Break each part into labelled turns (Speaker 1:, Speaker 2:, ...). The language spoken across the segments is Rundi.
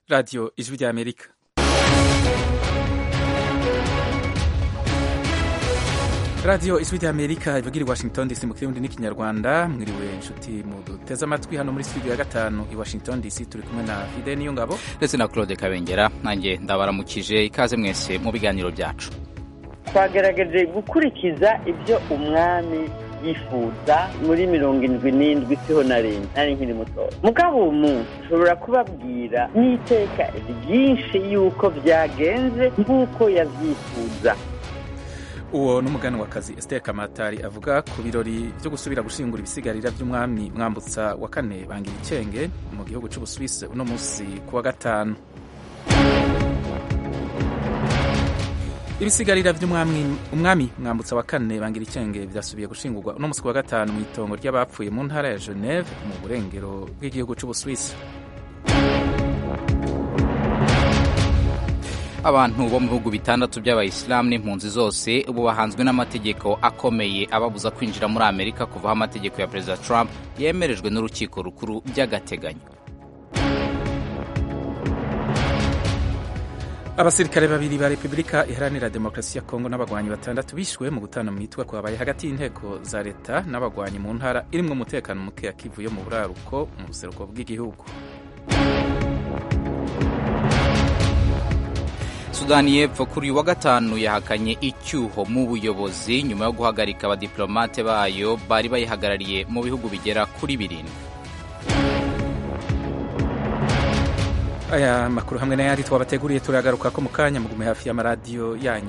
Speaker 1: radiyo ijwi rya amerika radiyo ijwi rya amerika ivugira i washington dc mu kirundi n'ikinyarwanda mwiriwe inshuti muduteze amatwi hano muri studio ya gatanu i washington dc turi kumwe na fide niyo ngabo
Speaker 2: ndetse na claude kabengera nanjye ndabaramukije ikaze mwese mu biganiro byacu
Speaker 3: twagerageje gukurikiza ibyo umwami yifuza muri mirongo indwi n'indwi siho na rimwe nari nkiri mutoya mugabo uwo munsi ushobora kubabwira n'iteka ryinshi y'uko byagenze nk'uko yabyifuza
Speaker 1: uwo ni umuganwakazi Esther Kamatari avuga ku birori byo gusubira gushingura ibisigarira by'umwami mwambutsa wa kane bangira icenge mu gihugu cy'ubusuwisi uno munsi ku wa gatanu ibisigarira by'umwami umwami mwambutsa wa kane bangira icenge byasubiye gushingurwa uno munsi ku wa gatanu mu itongo ry'abapfuye mu ntara ya Geneve mu burengero bw'igihugu cy'ubusuwisi
Speaker 2: abantu bo mu bihugu bitandatu by'abayisilamu n'impunzi zose ubu bahanzwe n'amategeko akomeye ababuza kwinjira muri amerika kuva aho amategeko ya perezida trump yemerejwe n'urukiko rukuru by'agateganyo
Speaker 1: abasirikare babiri ba repubulika iharanira demokarasi ya kongo n'abagwanyi batandatu bishwe mu gutana mu mitwe kwabaye hagati y'inteko za leta n'abagwanyi mu ntara irimwo umutekano muke ya kivu yo mu buraruko mu buseruko bw'igihugu
Speaker 2: sudani y'epfo kuri uyu wa gatanu yahakanye icyuho mu buyobozi nyuma yo guhagarika abadiplomate bayo bari bayihagarariye mu bihugu bigera kuri birindwi
Speaker 1: aya makuru hamwe n'ayandi twabateguriye turagaruka ko mu kanya mugume hafi y'amaradiyo yanyu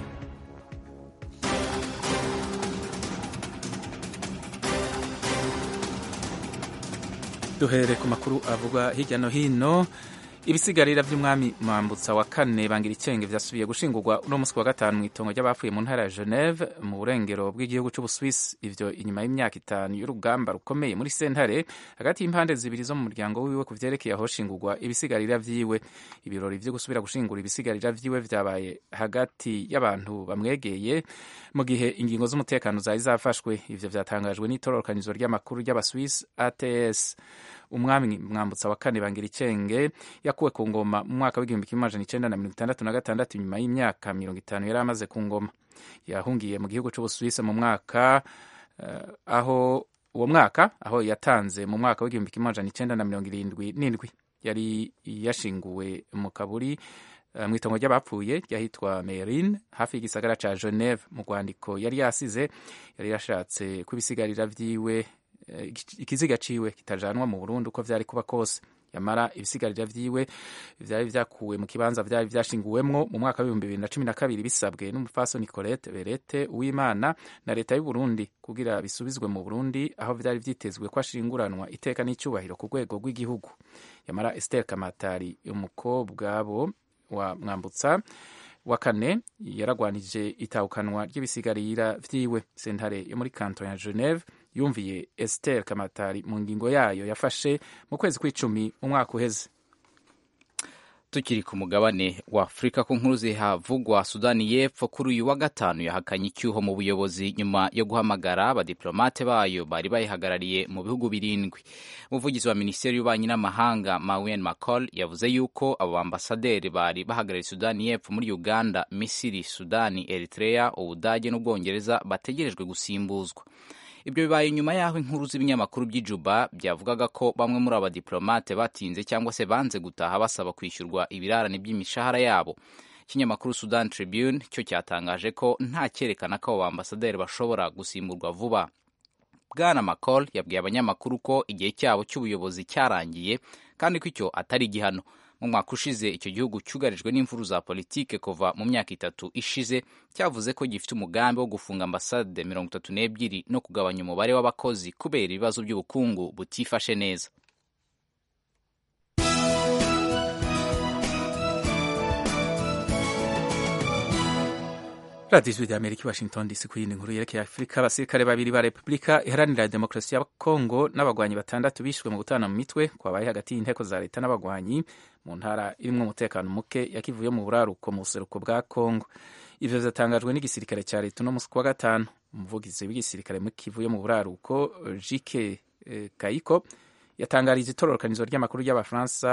Speaker 1: duhere ku makuru avugwa hirya no hino ibisigarira by'umwami mwambutsa wa kane bangira icenge byasubiye gushingurwa uno munsi wa gatanu mu itongo ry'abapfuye mu ntara ya Geneve mu burengero bw'igihugu cy'ubusuwisi ivyo inyuma y'imyaka itanu y'urugamba rukomeye muri sentare hagati y'impande zibiri zo mu muryango wiwe ku vyerekeye aho shingurwa ibisigarira vyiwe ibirori vyo gusubira gushingura ibisigarira vyiwe vyabaye hagati y'abantu bamwegeye mu gihe ingingo z'umutekano zari zafashwe ivyo vyatangajwe n'itororokanizo ry'amakuru ry'abaswisi ATS umwami mwambutsa wa kane bangira icenge yakuwe ku ngoma mu mwaka w'igihumbi kimwe amajana icenda na mirongo itandatu na gatandatu nyuma y'imyaka mirongo itanu yari amaze ku ngoma yahungiye mu gihugu c'ubusuwisi mu mwaka uh, aho uwo mwaka aho yatanze mu mwaka w'igihumbi kimwe amajana icenda na mirongo irindwi n'indwi yari yashinguwe mu kaburi uh, mu itongo ry'abapfuye ryahitwa Merin hafi y'igisagara ca Geneve mu rwandiko yari yasize yari yashatse kubisigarira vyiwe ikiziga ciwe kitajanwa mu Burundi uko vyari kuba kose yamara ibisigarira vyiwe vyari vyakuwe mu kibanza vyari vyashinguwemwo mu mwaka w'ibihumbi bibiri na cumi na kabiri bisabwe n'umufaso Nicolette Berete Uwimana na leta y'u Burundi kugira bisubizwe mu Burundi aho vyari vyitezwe ko ashinguranwa iteka n'icyubahiro ku rwego rw'igihugu yamara Esther Kamatari umukobwa bo wa Mwambutsa wa kane yaragwanije itahukanwa ry'ibisigarira vyiwe sentare yo muri kanton ya Geneve yumviye Esther Kamatari mu ngingo yayo yafashe mu kwezi kw'icumi mu mwaka uheze
Speaker 2: tukiri ku mugabane wa afurika ku nkuru zihavugwa sudani y'epfo kuri uyu wa gatanu yahakanye icyuho mu buyobozi nyuma yo guhamagara abadiplomate bayo bari bayihagarariye mu bihugu birindwi umuvugizi wa minisiteri y'ububanyi n'amahanga mawen macol yavuze yuko abo bambasaderi bari bahagarariye sudani y'epfo muri uganda misiri sudani eritrea ubudage n'ubwongereza bategerejwe gusimbuzwa ibyo bibaye nyuma y'aho inkuru z'ibinyamakuru by'ijuba byavugaga ko bamwe muri abadiplomate batinze cyangwa se banze gutaha basaba kwishyurwa ibirarane by'imishahara yabo ikinyamakuru sudan tribune cyo cyatangaje ko nta cyerekana ko abo bambasaderi bashobora gusimburwa vuba bwana macol yabwiye abanyamakuru ko igihe cyabo cy'ubuyobozi cyarangiye kandi ko icyo atari igihano mu mwaka ushize icyo gihugu cyugarijwe n'imvuru za politike kuva mu myaka itatu ishize cyavuze ko gifite umugambi wo gufunga ambasade mirongo itatu n'ebyiri no kugabanya umubare w'abakozi kubera ibibazo by'ubukungu butifashe neza
Speaker 1: radiyo ijwi rya amerika washington dc ku yindi nkuru yerekeye afurika abasirikare babiri ba repubulika iharanira demokarasi ya kongo n'abagwanyi batandatu bishwe mu gutana mu mitwe kwabaye hagati y'inteko za leta n'abagwanyi mu ntara irimwo umutekano muke yakivuye mu buraruko mu buseruko bwa kongo ivyo vyatangajwe n'igisirikare cya leta uno musi kuwa gatanu umuvugizi w'igisirikare kivuye mu buraruko jike eh, kayiko yatangarije itororokanizo ry'amakuru ry'abafaransa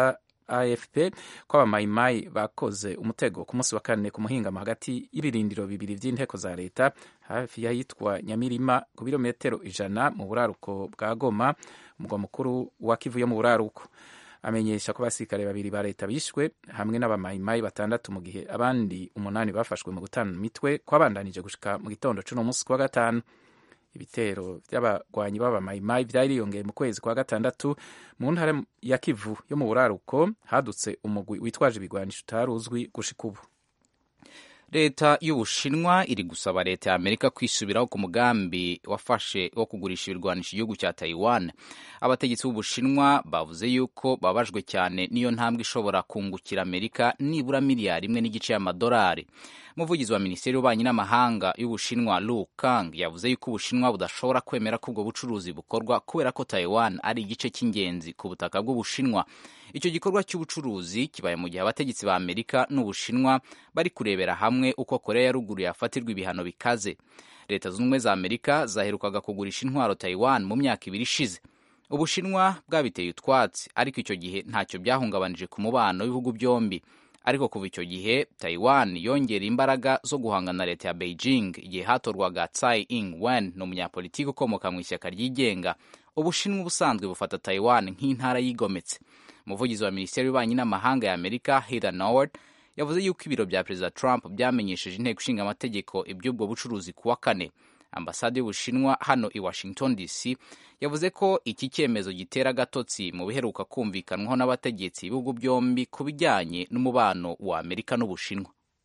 Speaker 1: afp ko abamayimayi bakoze umutego ku munsi wa kane ku muhingamo hagati y'ibirindiro bibiri by'inteko za leta hafi y'ahitwa nyamirima ku birometero ijana mu buraruko bwa goma umugwa mukuru wa kivu yo mu buraruko amenyesha ko abasirikare babiri ba leta bishwe hamwe n'abamayimayi batandatu mu gihe abandi umunani bafashwe mu gutana imitwe kwabandanije gushika mu gitondo c'uno munsi kwa gatanu ibitero by'abagwanyi b'abamayimayi byariyongeye mu kwezi kwa gatandatu mu ntara ya kivu yo mu buraruko hadutse umugwi witwaje ibigwanisho utaruzwi gushika ubu
Speaker 2: leta y'ubushinwa iri gusaba leta ya amerika kwisubiraho ku mugambi wafashe wo kugurisha ibirwanisho igihugu cya taiwan abategetsi b'ubushinwa bavuze yuko babajwe cyane n'iyo ntambwe ishobora kungukira amerika nibura miliyari imwe n'igice y'amadolari umuvugizi wa minisiteri y'ububanyi n'amahanga y'ubushinwa lu kang yavuze yuko ubushinwa budashobora kwemera ko ubwo bucuruzi bukorwa kubera ko taiwan ari igice cy'ingenzi ku butaka bw'ubushinwa icyo gikorwa cy'ubucuruzi kibaye mu gihe abategetsi ba amerika n'ubushinwa bari kurebera hamwe uko korea ya ruguru yafatirwa ibihano bikaze leta zunze ubumwe za amerika zaherukaga kugurisha intwaro taiwan mu myaka ibiri ishize ubushinwa bwabiteye utwatsi ariko icyo gihe ntacyo byahungabanije ku mubano w'ibihugu byombi ariko kuva icyo gihe taiwan yongera imbaraga zo guhangana na leta ya beijing igihe hatorwaga tsai ing wen ni umunyapolitiki ukomoka mu ishyaka ryigenga ubushinwa ubusanzwe bufata taiwan nk'intara yigometse umuvugizi wa minisiteri y'ububanyi n'amahanga ya amerika heather noward yavuze yuko ibiro bya perezida trump byamenyesheje inteko ishinga amategeko iby'ubwo bucuruzi ku wa kane ambasade y'ubushinwa hano i washington dc yavuze ko iki cyemezo gitera agatotsi mu biheruka kumvikanwaho n'abategetsi b'ibihugu byombi ku bijyanye n'umubano wa amerika n'ubushinwa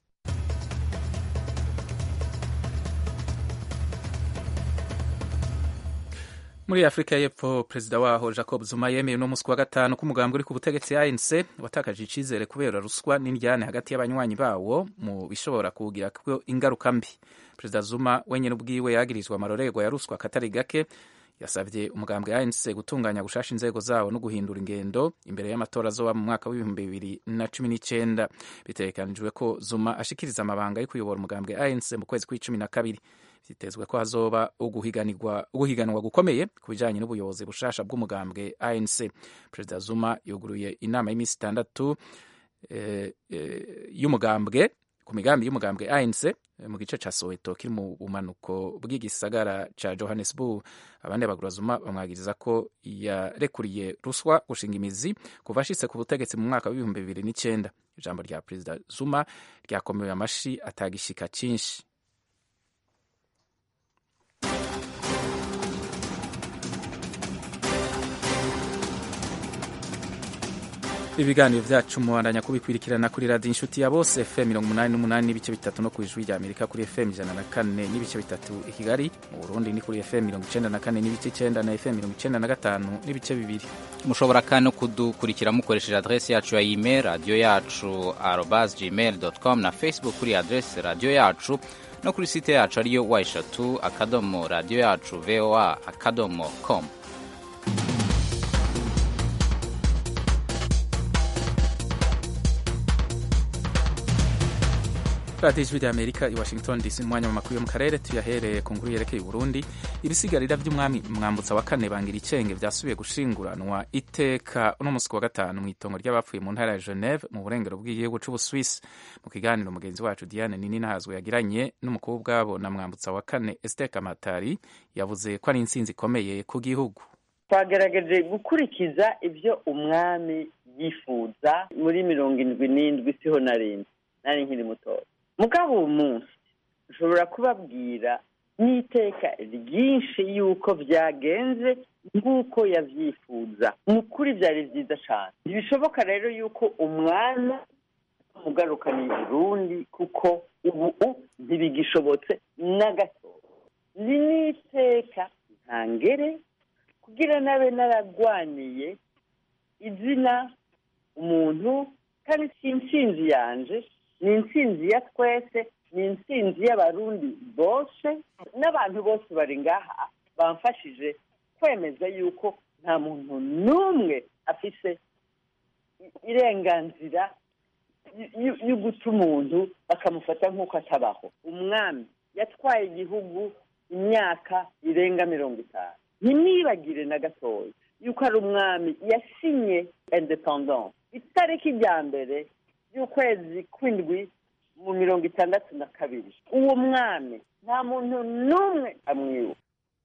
Speaker 1: muri afurika y'epfo perezida waho jacob zuma yemeye uno munsi wa gatanu ko umugambi uri ku butegetsi anc watakaje icyizere kubera ruswa n'indyane hagati y'abanywanyi bawo mu bishobora kuwugira ingaruka mbi perezida zuma wenyine ubwiwe yagirizwa amarorerwa ya ruswa akatari gake yasabye umugambi anc gutunganya gushasha inzego zawo no guhindura ingendo imbere y'amatora azoba mu mwaka w'ibihumbi bibiri na cumi n'icyenda bitegekanijwe ko zuma ashikiriza amabanga yo kuyobora umugambi anc mu kwezi kw'icumi na kabiri byitezwe ko hazoba uguhiganwa gukomeye ku bijyanye n'ubuyobozi bushasha bw'umugambwe anc perezida zuma yuguruye inama y'iminsi itandatu y'umugambwe ku migambi y'umugambwe anc mu gice cya soweto kiri mu bumanuko bw'igisagara cya johannesburg abandi bagura zuma bamwagiriza ko yarekuriye ruswa gushinga imizi kuva ashitse ku butegetsi mu mwaka w'ibihumbi bibiri n'icyenda ijambo rya perezida zuma ryakomewe amashi atagishika cyinshi ibiganiro byacu mubandanya kubikurikirana kuri radiyo inshuti ya bose fm mirongo umunani n'umunani n'ibice bitatu no ku ijwi rya amerika kuri fm ijana na kane n'ibice bitatu i kigali mu burundi ni kuri fm mirongo icenda na kane n'ibice icenda na fm mirongo icenda na gatanu n'ibice bibiri
Speaker 2: mushobora kandi no kudukurikira mukoresheje adresi yacu ya email radiyo yacu arobas gmail com na facebook kuri adresi radiyo yacu no kuri site yacu ariyo wa eshatu akadomo radiyo yacu voa akadomo com
Speaker 1: radiyo ijwi rya amerika i washington dc mu mwanya makuru yo mu karere tuyahereye ku nkuru yerekeye uburundi ibisigarira by'umwami mwambutsa wa kane bangira icenge byasubiye gushinguranwa iteka uno munsi wa gatanu mu itongo ry'abapfuye mu ntara ya geneve mu burengero bw'igihugu c'ubuswisi mu kiganiro mugenzi wacu diane nini nahazwe yagiranye n'umukobwa wabo na mwambutsa wa kane esther kamatari yavuze ko ari intsinzi ikomeye ku gihugu
Speaker 3: twagerageje gukurikiza ibyo umwami yifuza muri mirongo indwi n'indwi siho narindwi nari nkiri mutoya mugabo uwo munsi ushobora kubabwira n'iteka ryinshi y'uko byagenze nk'uko yabyifuza ni ukuri byari byiza cyane ntibishoboka rero y'uko umwana umugarukana i burundi kuko ubu ntibigishobotse na gato ni n'iteka ntangere kugira nabe naragwaniye izina umuntu kandi si intsinzi yanje ni intsinzi ya twese ni intsinzi y'abarundi bose n'abantu bose bari ngaha bamfashije kwemeza yuko nta muntu n'umwe afise irenganzira yo guta umuntu bakamufata nk'uko atabaho umwami yatwaye igihugu imyaka irenga mirongo itanu ntimwibagire na gatoya yuko ari umwami yasinye independence itariki rya mbere y'ukwezi kw'indwi mu mirongo itandatu na kabiri uwo mwami nta muntu n'umwe amwibuka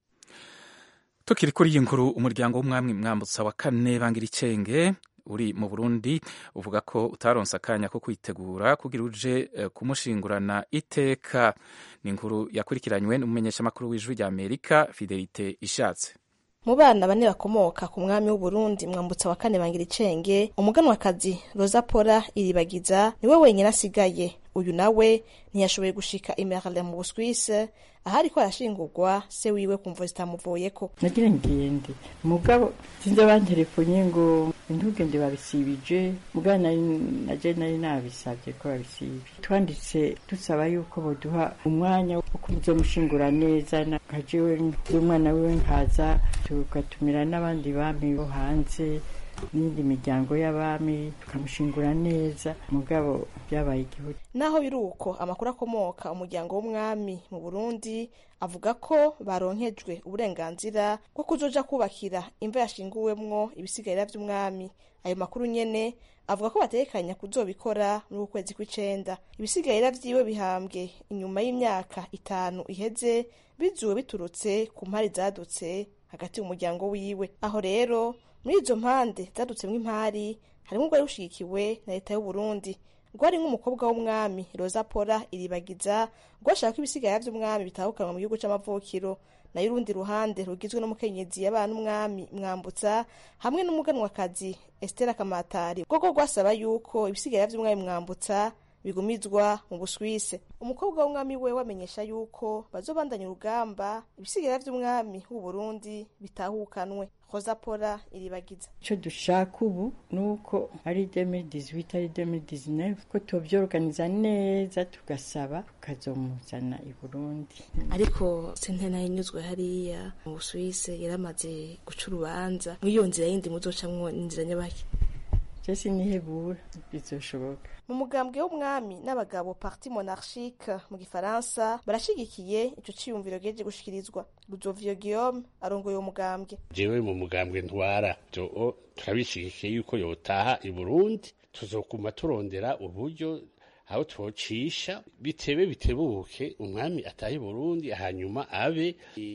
Speaker 1: tukiri kuri iyi nkuru umuryango w'umwami mwambutsa wa kane bangira icenge uri mu burundi uvuga ko utaronse akanya ko kwitegura kugira uje eh, kumushingurana iteka ni inkuru yakurikiranywe n'umumenyeshamakuru w'ijwi rya amerika fidelite ishatse
Speaker 4: mu bana bane bakomoka ku mwami w'uburundi mwambutsa wa kane bangira icenge umuganwakazi rosa pora iribagiza niwe wenyine asigaye uyu nawe ntiyashoboye gushika imerle mu buswise ahari ko arashingurwa se wiwe kumva zitamuvuyeko
Speaker 5: nagira ngende mugabo sinzi abanterefonye ngo ntugende babisibije mugabo nari naje nari nabisabye ko babisibye twanditse dusaba yuko boduha umwanya wo kuzomushingura neza nkajewe n'umwana wiwe nkaza tugatumira n'abandi bami bo hanze n'indi miryango y'abami tukamushingura neza mugabo byabaye igihugu
Speaker 4: naho biri uko amakuru akomoka umuryango w'umwami mu burundi avuga ko baronkejwe uburenganzira bwo kuzoja kubakira imva yashinguwemwo ibisigarira vy'umwami ayo makuru nyene avuga ko batekanya kuzobikora muri uku kwezi kw'icenda ibisigarira vyiwe bihambwe inyuma y'imyaka itanu iheze bizuwe biturutse ku mpari zadutse hagati mu muryango wiwe aho rero muri izo mpande zadutsemwo impari harimwo urwari rushigikiwe na leta y'uburundi rwari nk'umukobwa w'umwami rosa pora iribagiza rwashaka ko ibisigara vy'umwami bitahukanwa mu gihugu c'amavukiro nayo urundi ruhande rugizwe n'umukenyezi yabana n'umwami mwambutsa hamwe n'umuganwakazi estera kamatari rwo rwasaba yuko ibisigara vy'umwami mwambutsa bigumizwa mu buswise umukobwa w'umwami we wamenyesha yuko bazobandanya urugamba ibisigara vy'umwami w'uburundi bitahukanwe rosa pora iribagiza
Speaker 5: icyo dushaka ubu ni uko ari 2018 ari 2019 ko tubyorganiza neza tugasaba tukazomuzana i burundi
Speaker 4: ariko sentena yinyuzwe hariya mu busuwise yaramaze guca urubanza mw'iyo nzira yindi muzocamwo inzira nyabaki
Speaker 5: je sinihebura bizoshoboka
Speaker 4: mu mugambwe w'umwami n'abagabo parti monarchique mu gifaransa barashigikiye ico ciyumviro geje gushikirizwa ruzovio guillaume arongoye uwo mugambwe
Speaker 6: jewe mu mugambwe ntwara jo turabishigikiye yuko yotaha i burundi tuzokuma turondera uburyo aho twocisha bitebe bitebuke umwami atahe i burundi hanyuma abe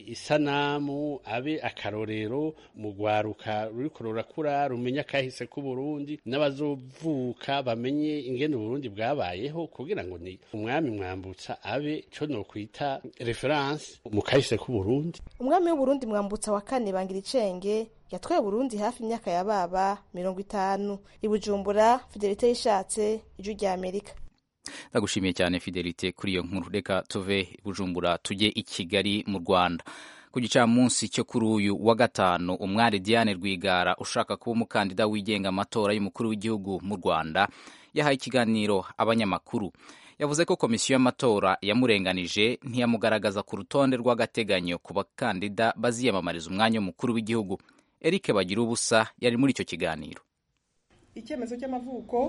Speaker 6: isanamu abe akarorero mu rwaruka ruriko rurakura rumenya akahise k'uburundi n'abazovuka bamenye ingene uburundi bwabayeho kugira ngo ni umwami mwambutsa abe co nokwita reference mu kahise k'uburundi
Speaker 4: umwami w'uburundi mwambutsa wa kane bangira icenge yatwaye burundi hafi imyaka ya baba mirongo itanu i bujumbura fidelite yishatse ijwi rya amerika
Speaker 2: ndagushimiye cyane fidelite kuri iyo nkuru reka tuve bujumbura tujye i kigali mu rwanda ku gicamunsi cyo kuri uyu wa gatanu umwari diane rwigara ushaka kuba umukandida wigenga amatora y'umukuru w'igihugu mu rwanda yahaye ikiganiro abanyamakuru yavuze ko komisiyo y'amatora yamurenganije ntiyamugaragaza ku rutonde rw'agateganyo ku bakandida baziyamamariza umwanya w'umukuru w'igihugu eric bagira ubusa yari muri icyo kiganiro
Speaker 7: icyemezo cy'amavuko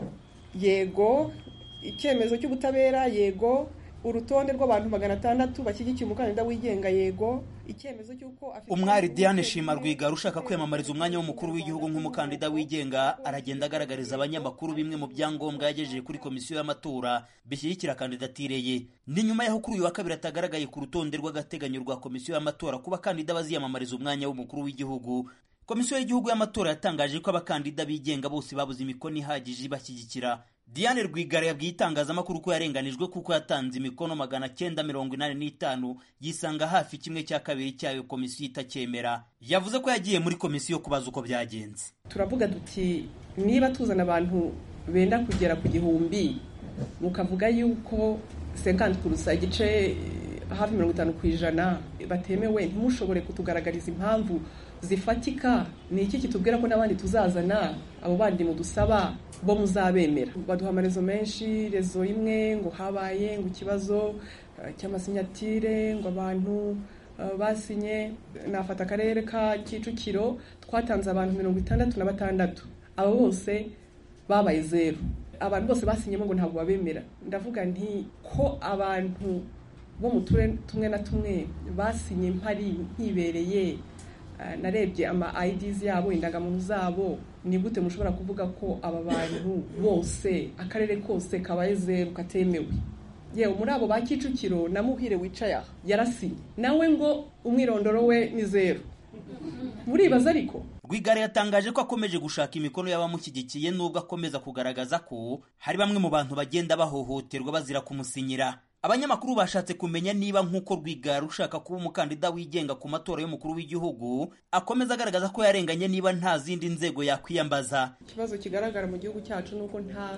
Speaker 7: yego icyemezo cy'ubutabera yego urutonde rw'abantu magana atandatu bashyigikiye umukandida wigenga yego icyemezo cy'uko
Speaker 8: umwari diane shima rwigara ushaka kwiyamamariza umwanya w'umukuru w'igihugu nk'umukandida wigenga aragenda agaragariza abanyamakuru bimwe mu byangombwa yagejeje kuri komisiyo y'amatora bishyigikira kandidatire ye ni nyuma y'aho kuri uyu wa kabiri atagaragaye ku rutonde rw'agateganyo rwa komisiyo y'amatora ku bakandida baziyamamariza umwanya w'umukuru w'igihugu komisiyo y'igihugu y'amatora yatangaje ko abakandida bigenga bose babuze imikono ihagije ibashyigikira diane rwigara yabwiye itangazamakuru ko yarenganijwe kuko yatanze imikono magana cyenda mirongo inani n'itanu yisanga hafi kimwe cya kabiri cyayo komisiyo itacyemera yavuze ko yagiye muri komisiyo kubaza uko byagenze
Speaker 7: turavuga duti niba tuzana abantu benda kugera ku gihumbi mukavuga yuko senkanti kurusa igice hafi mirongo itanu ku ijana batemewe ntimushobore kutugaragariza impamvu zifatika ni iki kitubwira ko n'abandi tuzazana abo bandi mudusaba bo muzabemera baduha amarezo menshi rezo imwe ngo habaye ngo ikibazo cy'amasinyatire ngo abantu basinye nafata akarere ka kicukiro twatanze abantu mirongo itandatu na batandatu abo bose babaye zeru abantu bose basinyemo ngo ntabwo babemera ndavuga nti ko abantu bo mu turere tumwe na tumwe basinye mpari nkibereye narebye ama IDs yabo indangamuntu zabo ni gute mushobora kuvuga ko aba bantu bose akarere kose kabaye zeru katemewe yewe muri abo ba kicukiro na muhire wicaye aha yarasinye nawe ngo umwirondoro we ni zeru muribaza ariko
Speaker 8: rwigara yatangaje ko akomeje gushaka imikono y'abamushyigikiye nubwo akomeza kugaragaza ko hari bamwe mu bantu bagenda bahohoterwa bazira kumusinyira abanyamakuru bashatse kumenya niba nk'uko rwigara ushaka kuba umukandida wigenga ku matora y'umukuru w'igihugu akomeza agaragaza ko yarenganye niba nta zindi nzego yakwiyambaza
Speaker 7: ikibazo kigaragara mu gihugu cyacu ni uko nta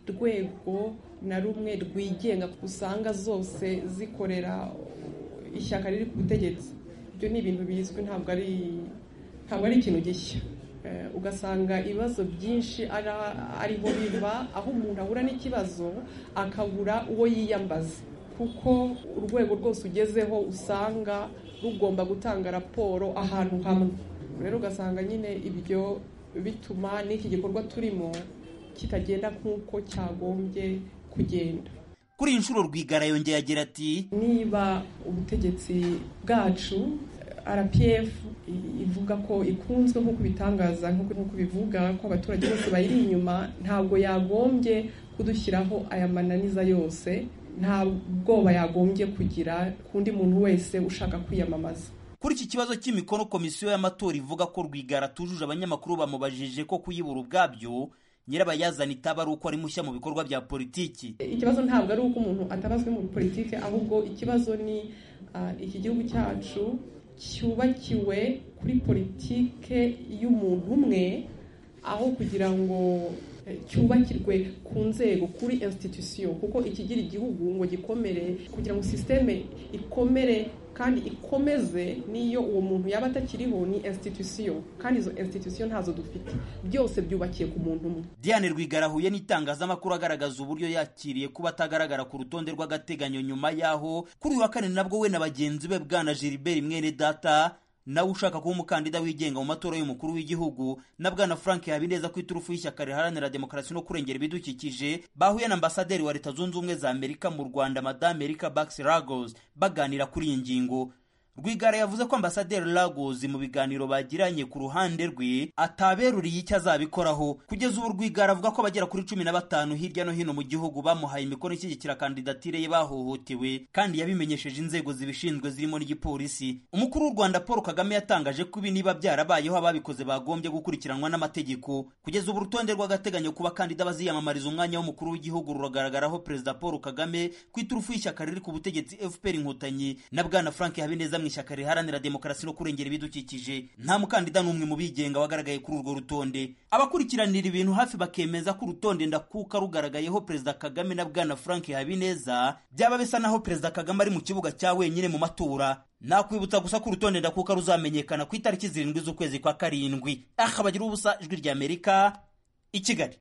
Speaker 7: rwego na rumwe rwigenga usanga zose zikorera ishyaka riri ku butegetsi ibyo ni ibintu bizwi ntabwo ari ntabwo ari ikintu gishya ugasanga ibibazo byinshi ariho biva aho umuntu ahura n'ikibazo akabura uwo yiyambaza kuko urwego rwose ugezeho usanga rugomba gutanga raporo ahantu hamwe rero ugasanga nyine ibyo bituma n'iki gikorwa turimo kitagenda nk'uko cyagombye kugenda
Speaker 8: kuri iyi nshuro rwigara yongeye agira ati
Speaker 7: niba ubutegetsi bwacu rpf ivuga ko ikunzwe nk'uko ibitangaza nk'uko bivuga ko abaturage bose bayiri inyuma ntabwo yagombye kudushyiraho aya mananiza yose nta bwoba yagombye kugira ku undi muntu wese ushaka kwiyamamaza
Speaker 8: kuri iki kibazo cy'imikono komisiyo y'amatora ivuga ko rwigara atujuje abanyamakuru bamubajije ko kuyibura ubwabyo nyirabayazana itaba ari uko ari mushya mu bikorwa bya politiki
Speaker 7: ikibazo ntabwo ari uko umuntu atabazwe muri politiki ahubwo ikibazo ni iki gihugu cyacu cyubakiwe kuri politike y'umuntu umwe aho kugira ngo cyubakirwe ku nzego kuri institution kuko ikigira igihugu ngo gikomere kugira ngo sisiteme ikomere kandi ikomeze n'iyo uwo muntu yaba atakiriho ni institution kandi izo institution ntazo dufite byose byubakiye ku muntu umwe
Speaker 8: diane rwigara ahuye n'itangazamakuru agaragaza uburyo yakiriye kuba atagaragara ku rutonde rw'agateganyo nyuma y'aho kuri uyu wa kane nabwo we na bagenzi be bwana gilbert mwene data nawe ushaka kuba umukandida wigenga mu matora y'umukuru w'igihugu na bwana frank habineza ku iturufu y'ishyaka riharanira demokarasi no kurengera ibidukikije bahuye na ambasaderi wa leta zunze ubumwe za amerika mu rwanda madame erika bax lagos baganira kuri iyi ngingo rwigara yavuze ko ambasaderi lagos mu biganiro bagiranye ku ruhande rwe ataberuriye icyo azabikoraho kugeza ubu rwigara avuga ko abagera kuri cumi na batanu hirya no hino mu gihugu bamuhaye imikono ishyigikira kandidatire ye bahohotewe kandi yabimenyesheje inzego zibishinzwe zirimo n'igipolisi umukuru w'u rwanda paul kagame yatangaje ko ibi niba byarabayeho ababikoze bagombye gukurikiranwa n'amategeko kugeza ubu urutonde rw'agateganyo ku bakandida baziyamamariza umwanya w'umukuru w'igihugu ruragaragaraho perezida paul kagame ku iturufu y'ishyaka riri ku butegetsi fpr inkotanyi na bwana frank habineza mu ishyaka riharanira demokarasi no kurengera ibidukikije nta mukandida n'umwe mu bigenga wagaragaye kuri urwo rutonde abakurikiranira ibintu hafi bakemeza ko urutonde ndakuka rugaragayeho perezida kagame na bwana frank habineza byaba bisa naho perezida kagame ari mu kibuga cya wenyine mu matora nakwibutsa gusa ko urutonde ndakuka ruzamenyekana ku itariki zirindwi z'ukwezi kwa karindwi aha bagira ubusa ijwi ry'amerika i kigali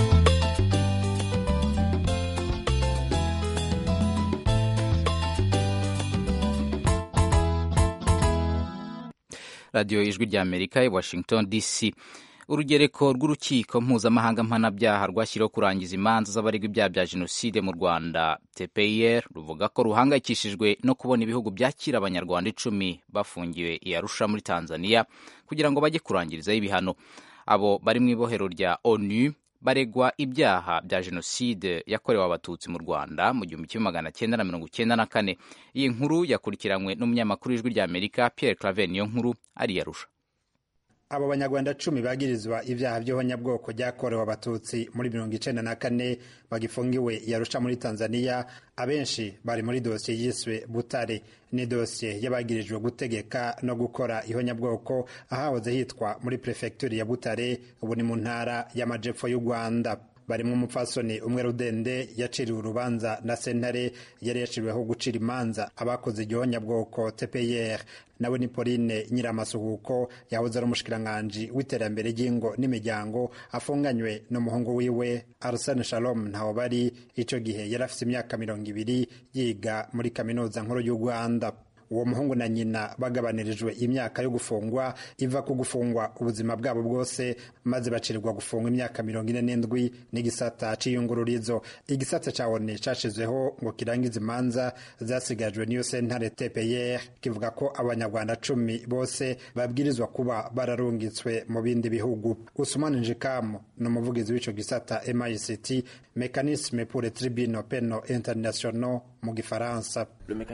Speaker 2: radiyo ijwi rya amerika i washington dc urugereko rw'urukiko mpuzamahanga mpanabyaha rwashyiriweho kurangiza imanza z'abaregwa ibyaha bya jenoside mu rwanda tpir ruvuga ko ruhangayikishijwe no kubona ibihugu byakira abanyarwanda icumi bafungiwe i arusha muri tanzania kugira ngo bajye kurangirizaho ibihano abo bari mu ibohero rya onu baregwa ibyaha bya jenoside yakorewe abatutsi mu rwanda mu gihumbi kimwe magana cyenda na mirongo icyenda na kane iyi nkuru yakurikiranywe n'umunyamakuru w'ijwi rya amerika pierre claver niyo nkuru ari yarusha
Speaker 9: abo banyarwanda cumi bagirizwa ibyaha by'abanyabwoko byakorewe abatutsi muri mirongo icenda na kane bagifungiwe yarusha muri tanzania abenshi bari muri dosiye yiswe butare ni dosiye y'abagirijwe gutegeka no gukora ihonyabwoko ahahoze hitwa muri perefegitura ya butare ubu ni mu ntara y'amajepfo y'u rwanda barimo umupfasoni umwe rudende yaciriwe urubanza na sentare yari yaciriweho gucira imanza abakoze igihonyabwoko tpr nawe ni pauline nyiramasuhuko yahoze ari umushikiranganji w'iterambere ry'ingo n'imiryango afunganywe n'umuhungu wiwe arsene shalom ntaho bari icyo gihe yari afite imyaka mirongo ibiri yiga muri kaminuza nkuru y'u rwanda uwo muhungu na nyina bagabanirijwe imyaka yo gufungwa iva ku gufungwa ubuzima bwabo bwose maze bacirirwa gufungwa imyaka mirongo ine n'indwi n'igisata c'iyungururizo igisata ca oni cashizweho ngo kirangize imanza zasigajwe n'iyo sentare tpr kivuga ko abanyarwanda cumi bose babwirizwa kuba bararungitswe mu bindi bihugu usumani njikamu ni umuvugizi w'ico gisata mict mécanisme pour les tribunaux pénaux internationaux mu gifaransa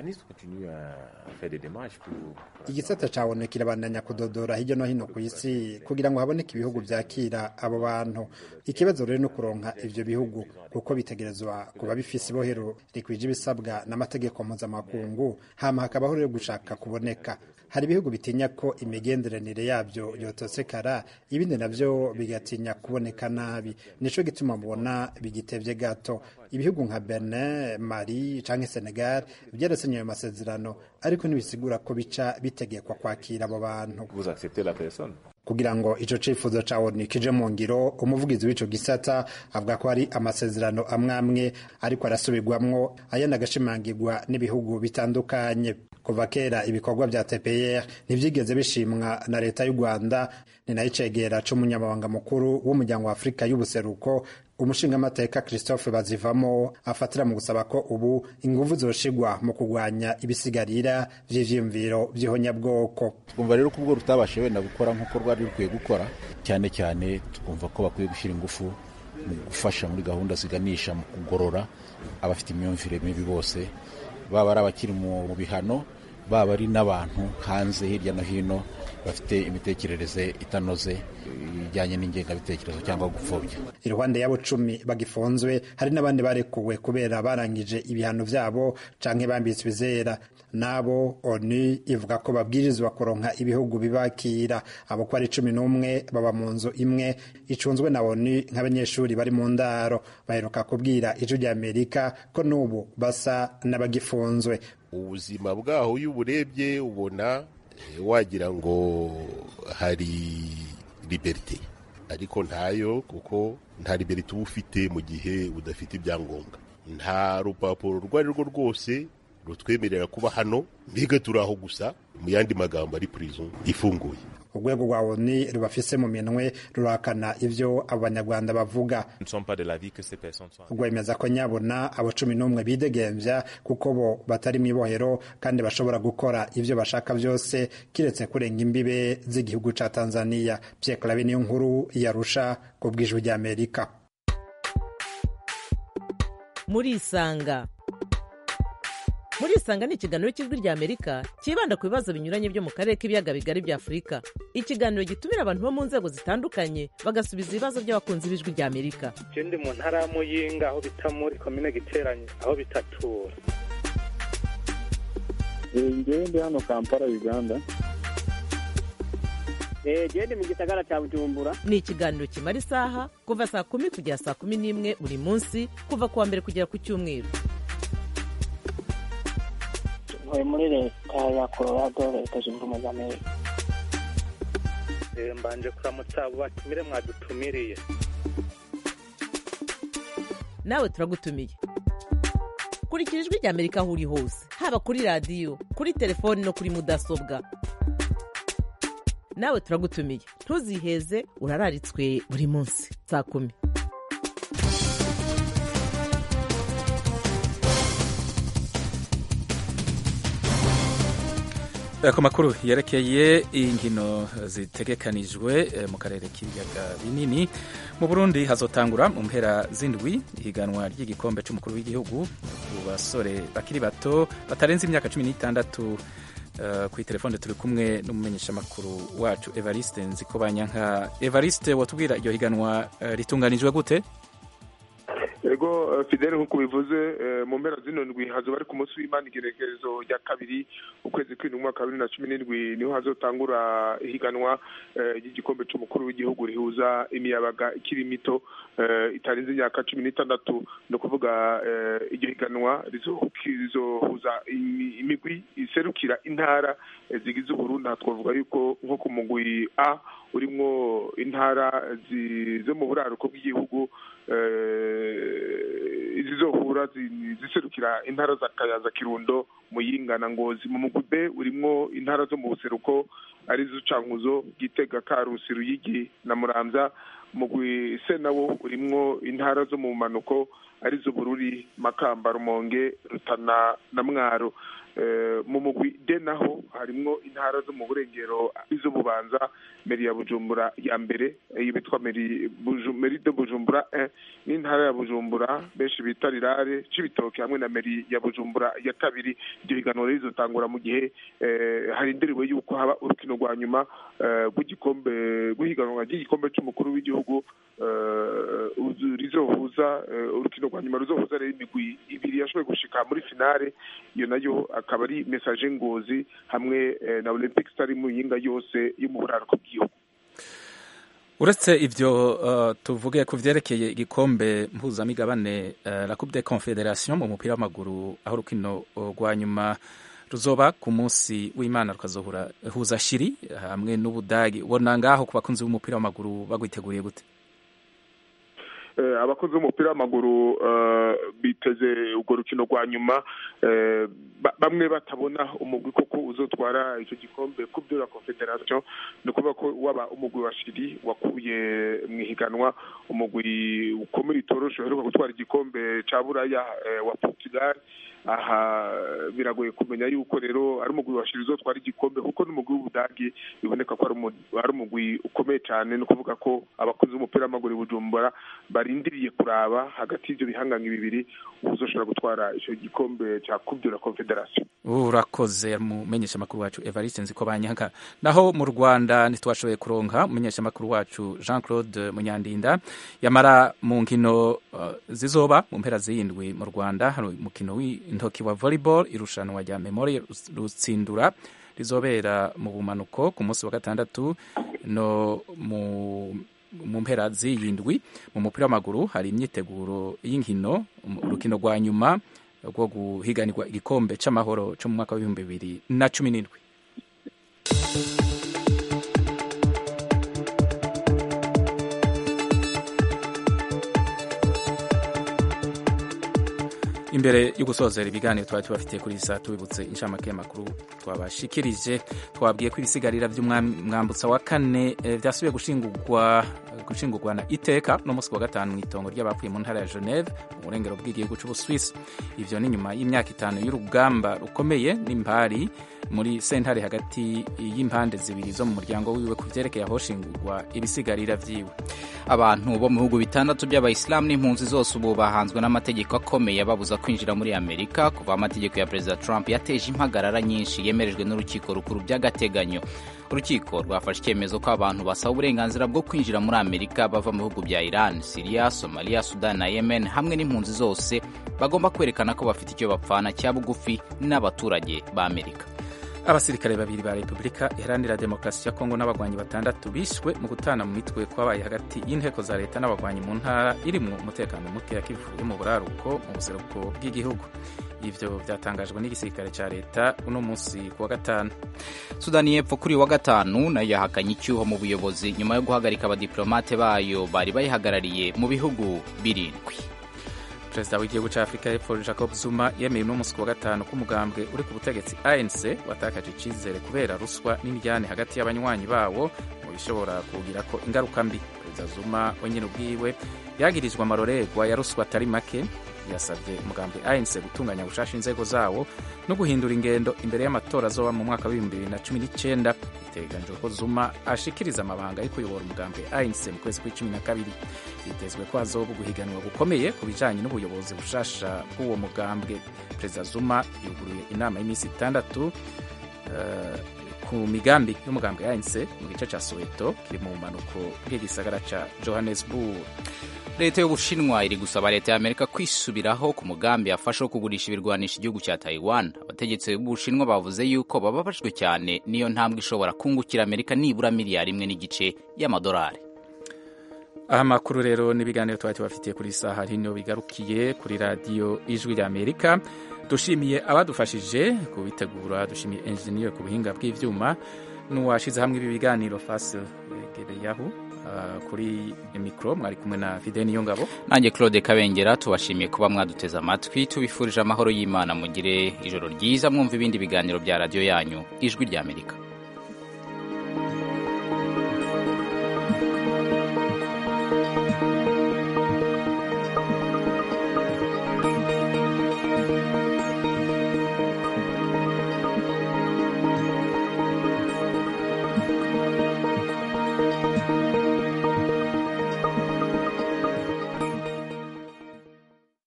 Speaker 9: igisata cabone kirabandanya kudodora hirya no hino ku isi kugira ngo haboneke ibihugu vyakira abo bantu ikibazo rero no kuronka ivyo bihugu kuko bitegerezwa kuba bifise ibohero rikwije ibisabwa n'amategeko mpuzamakungu hama hakabaho rero gushaka kuboneka hari ibihugu bitinya ko imigenderanire yabyo yotosekara ibindi navyo bigatinya kuboneka nabi nico gituma mubona bigitevye gato ibihugu nka Benin Mali canke Senegal byarasinye ayo masezerano ariko ntibisigura ko bica bitegekwa kwakira abo bantu kugira ngo ico cifuzo ca ONU kije mu ngiro umuvugizi w'ico gisata avuga ko hari amasezerano amwe amwe ariko arasubirwamwo ayandi agashimangirwa n'ibihugu bitandukanye kuva kera ibikorwa vya TPR ntivyigeze bishimwa na leta y'u Rwanda ni nayo icegera c'umunyamabanga mukuru w'umuryango wa Afurika y'ubuseruko umushingamateka Christophe Bazivamo afatira mu gusaba ko ubu inguvu zoshigwa mu kurwanya ibisigarira vy'ivyiyumviro vy'ihonyabwoko
Speaker 10: twumva rero ko ubwo rutabashe wenda gukora nk'uko rwari rukwiye gukora cyane cyane twumva ko bakwiye gushyira ingufu mu gufasha muri gahunda ziganisha mu kugorora abafite imyumvire mibi bose baba ari abakiri mu bihano baba ari n'abantu hanze hirya no hino bafite imitekerereze itanoze ijyanye n'ingengabitekerezo cyangwa gupfobya
Speaker 9: iruhande y'abo cumi bagifunzwe hari n'abandi barekuwe kubera barangije ibihano vyabo canke bambitswe izera nabo onu ivuga ko babwirizwa kuronka ibihugu bibakira abo ko ari cumi n'umwe baba mu nzu imwe icunzwe na onu nk'abanyeshuri bari mu ndaro baheruka kubwira ijwi rya amerika ko n'ubu basa n'abagifunzwe
Speaker 11: ubuzima bwaho iyo uburebye ubona wagira ngo hari liberite ariko ntayo kuko nta liberite uba ufite mu gihe udafite ibyangombwa nta rupapuro urwo ari rwo rwose rutwemerera kuba hano mbega turi aho gusa mu yandi magambo ari prison ifunguye
Speaker 9: urwego rwa oni rubafise mu minwe rurahakana ivyo abanyarwanda bavuga rwemeza ko nyabona abo cumi n'umwe bidegemvya kuko bo batari mw'ibohero kandi bashobora gukora ivyo bashaka vyose kiretse kurenga imbibe z'igihugu ca tanzania pierre clave niyo nkuru yarusha ku bw'ijwi ry'amerika
Speaker 12: murisanga murisanga ni ikiganiro cy'ijwi rya amerika cyibanda ku bibazo binyuranye byo mu karere k'ibiyaga bigari bya afurika ikiganiro gitumira abantu bo mu nzego zitandukanye bagasubiza ibibazo by'abakunzi b'ijwi rya amerika
Speaker 13: je ndi mu ntara ya muyinga aho bita muri komine giteranye aho bitatura
Speaker 14: ngewe ndi hano kampala uganda
Speaker 15: gende mu gisagara cya bujumbura
Speaker 12: ni ikiganiro kimara isaha kuva saa kumi kugera saa kumi n'imwe buri munsi kuva ku wa mbere kugera ku cyumweru
Speaker 16: ntuye muri leta ya colorado leta zunze ubumwe za amerika
Speaker 13: mbanje kuramutsa abo batumire mwadutumiriye
Speaker 12: nawe turagutumiye kurikira ijwi rya amerika aho uri hose haba kuri radiyo kuri telefoni no kuri mudasobwa nawe turagutumiye ntuziheze urararitswe buri munsi saa kumi
Speaker 1: ku makuru yerekeye inkino zitegekanijwe mu karere k'ibiyaga binini mu burundi hazotangura mu mpera z'indwi ihiganwa ry'igikombe cy'umukuru w'igihugu ku basore bakiri bato batarenze imyaka cumi n'itandatu kuri telefone turi kumwe n'umumenyeshamakuru wacu evariste nzikobanyanka evariste watubwira iryo higanwa ritunganijwe gute
Speaker 17: ego fidele nk'uko bivuze mu mpera zino ndwi hazoba ari ku munsi w'imana igerekerezo rya kabiri ukwezi kw'indwi umwaka wa bibiri na cumi n'indwi niho hazotangura ihiganwa ry'igikombe cy'umukuru w'igihugu rihuza imiyabaga ikiri mito itarenze imyaka cumi n'itandatu ni ukuvuga iryo higanwa rizohuza imigwi iserukira intara zigize uburundi twavuga yuko nko ku mugwi a urimwo intara zo mu buraruko bw'igihugu zizohura ziserukira intara za kayanza kirundo muyinga na ngozi mu mugwi b urimwo intara zo mu buseruko arizo cankuzo gitega karusi ruyigi na muramvya umugwi c nawo urimwo intara zo mu manuko arizo bururi makamba rumonge rutana na mwaro mu mugwi de naho harimwo intara zo mu burengero izo bubanza meri ya bujumbura ya mbere iyo bitwa meri meri de bujumbura n'intara ya bujumbura benshi bita rirare c'ibitoke hamwe na meri ya bujumbura ya kabiri iryo higanwa rizotangura mu gihe harindiriwe yuko haba urukino rwa nyuma rw'igikombe rw'ihiganwa ry'igikombe c'umukuru w'igihugu rizohuza urukino rwa nyuma ruzohuza rero imigwi ibiri yashoboye gushika muri finale iyo nayo akaba ari message ngozi hamwe na olympic star muyinga yose yo mu buraruko bw'igihugu
Speaker 1: uretse ivyo uh, tuvuge ku vyerekeye igikombe mpuzamigabane uh, la coupe de confederation mu mupira w'amaguru aho urukino rwa nyuma ruzoba ku munsi w'imana rukazohura huza shiri hamwe n'ubudagi ubona ngaho ku bakunzi b'umupira w'amaguru bagwiteguriye gute
Speaker 17: abakozi b'umupira w'amaguru biteze urwo rukino rwa nyuma bamwe batabona umugwi koko uzotwara icyo gikombe coupe de la confederation ni ukuvuga ko waba umugwi wa shiri wakuye mu ihiganwa umugwi ukomeye utoroshe uheruka gutwara igikombe cya buraya wa portugal aha biragoye kumenya yuko rero ari umugwi wa shiri uzotwara igikombe kuko n'umugwi w'ubudagi biboneka ko ari umugwi ukomeye cyane ni ukuvuga ko abakozi b'umupira w'amaguru i bujumbura barindiriye kuraba hagati y'ibyo bihanganye bibiri uzoshobora gutwara icyo gikombe cya coupe de la confederation
Speaker 1: urakoze mumenyesha amakuru wacu evariste nziko banyanka naho mu rwanda ntitwashoboye kuronka umumenyesha amakuru wacu jean claude munyandinda yamara mu nkino uh, zizoba mu mpera z'iyindwi mu rwanda hari umukino w'intoki wa volleyball irushanwa rya memorial rutsindura rizobera mu bumanuko ku munsi wa gatandatu no mu mu mpera z'iyindwi mu mupira w'amaguru hari imyiteguro y'inkino urukino rwa nyuma rwo guhiganirwa igikombe c'amahoro cyo mu mwaka w'ibihumbi bibiri na cumi n'indwi imbere yo gusozera ibiganiro twari tubafitiye kuri iyi saa tubibutse inshamake y'amakuru twabashikirije twabwiye ko ibisigarira by'umwambutsa wa kane byasubiye gushingurwa gushingurwa na iteka no munsi wa gatanu mu itongo ry'abapfuye mu ntara ya Geneve mu burengero bw'igihugu cy'Ubuswisi ivyo ni nyuma y'imyaka itanu y'urugamba rukomeye n'impari muri sentare hagati y'impande zibiri zo mu muryango wiwe ku vyerekeye ahoshingurwa ibisigarira vyiwe
Speaker 2: abantu bo mu bihugu bitandatu by'abayisilamu n'impunzi zose ubu bahanzwe n'amategeko akomeye ababuza kwinjira muri amerika kuva amategeko ya perezida trump yateje impagarara nyinshi yemerejwe n'urukiko rukuru by'agateganyo urukiko rwafashe icyemezo ko abantu basaba uburenganzira bwo kwinjira muri amerika bava mu bihugu bya iran siriya somaliya sudani na yemen hamwe n'impunzi zose bagomba kwerekana ko bafite icyo bapfana cya bugufi n'abaturage ba amerika
Speaker 1: abasirikare babiri ba repubulika iharanira demokarasi ya kongo n'abagwanyi batandatu bishwe mu gutana mu mitwe kwabaye hagati y'inteko za leta n'abagwanyi mu ntara irimwo umutekano muke ya kivu yo mu buraruko mu buseruko bw'igihugu ivyo vyatangajwe n'igisirikare ca leta uno munsi ku wa gatanu
Speaker 2: sudani y'epfo kuri wa gatanu nayo yahakanye icyuho mu buyobozi nyuma yo guhagarika abadiplomate bayo bari bayihagarariye mu bihugu birindwi
Speaker 1: perezida w'igihugu cya afurika y'epfo jacob zuma yemeye uno munsi ku wa gatanu ko umugambwe uri ku butegetsi anc watakaje icyizere kubera ruswa n'imijyane hagati y'abanywanyi bawo mu bishobora kugira ko ingaruka mbi perezida zuma wenyine ubwiwe yagirijwe amarorerwa ya ruswa atari make yasabye umugambwe anc gutunganya gushasha inzego zawo no guhindura ingendo imbere y'amatora azoba mu mwaka w'ibihumbi bibiri na cumi n'icyenda biteganijwe ko zuma ashikiriza amabanga yo kuyobora umugambwe anc mu kwezi kw'icumi na kabiri hitezwe ko hazoba guhiganwa gukomeye ku bijanye n'ubuyobozi bushasha bw'uwo mugambwe perezida zuma yuguruye inama y'iminsi itandatu uh, ku migambi y'umugambwe anc mu gice ca soweto kiri mu bumanuko bw'igisagara ca johannesburg
Speaker 2: leta y'ubushinwa iri gusaba leta ya amerika kwisubiraho ku mugambi yafashe wo kugurisha ibirwanisha igihugu cya taiwan abategetsi b'ubushinwa bavuze yuko bababajwe cyane niyo ntambwe ishobora kungukira amerika nibura miliyari imwe n'igice y'amadolari
Speaker 1: aha makuru rero n'ibiganiro twari tubafitiye kuri saha hino bigarukiye kuri radiyo ijwi rya amerika dushimiye abadufashije kubitegura dushimiye enjeniyeri ku buhinga bw'ibyuma n'uwashyize hamwe ibi biganiro fasil gereyahu uh, kuri mikoro mwari kumwe na fide niyo ngabo
Speaker 2: nanjye claude kabengera tubashimiye kuba mwaduteze amatwi tubifurije amahoro y'imana mugire ijoro ryiza mwumva ibindi biganiro bya radiyo yanyu ijwi ry'amerika